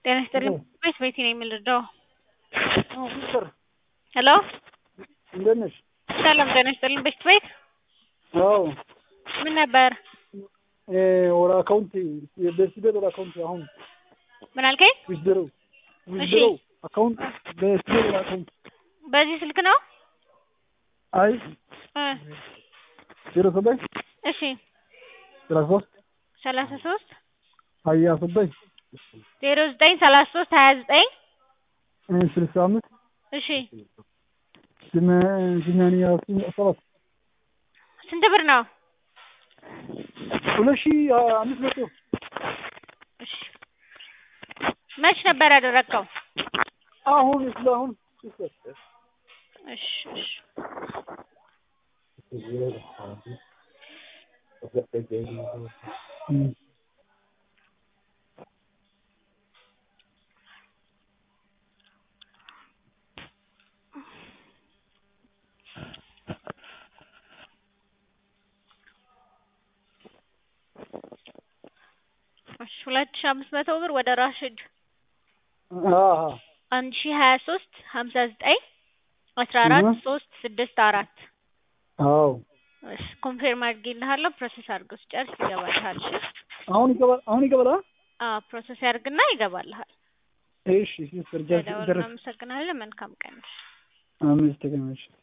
ጤና ይስጥልኝ ቤት ቤቴ ነኝ የምልደው ሚስተር ሄሎ እንዴት ነሽ? ሰላም ጤና ይስጥልኝ ቤት ቤት አዎ ምን ነበር ወደ አካውንት በስቤት ወደ አካውንት አሁን ምን አልከኝ ዊዝድሮ ዊዝድሮ አካውንት በስቤት ወደ አካውንት በዚህ ስልክ ነው አይ እ ዜሮ ዘጠኝ እሺ ሰላሳ ሶስት ሰላሳ ሶስት ሀያ ዘጠኝ ዜሮ ዘጠኝ ሰላሳ ሶስት ሀያ ዘጠኝ ስልሳ አምስት እሺ ሰማንያ ሰባት ስንት ብር ነው ሁለት ሺህ አምስት መቶ እሺ መች ነበር ያደረግከው አሁን ስለ አሁን እሺ እሺ እሺ ሁለት ሺህ አምስት መቶ ብር ወደ ራሽድ አንድ ሺህ ሀያ ሶስት ሀምሳ ዘጠኝ አስራ አራት ሶስት ስድስት አራት አዎ እሺ ኮንፌርም አድርጌልሃለሁ ፕሮሰስ አድርገው ሲጨርስ ይገባልሃል እሺ አሁን ይገባል አሁን ይገባል አዎ ፕሮሰስ ያድርግና ይገባልሃል እሺ ሲስተር ጃስ ደውል እናመሰግናለን መልካም ቀን አምስት ቀን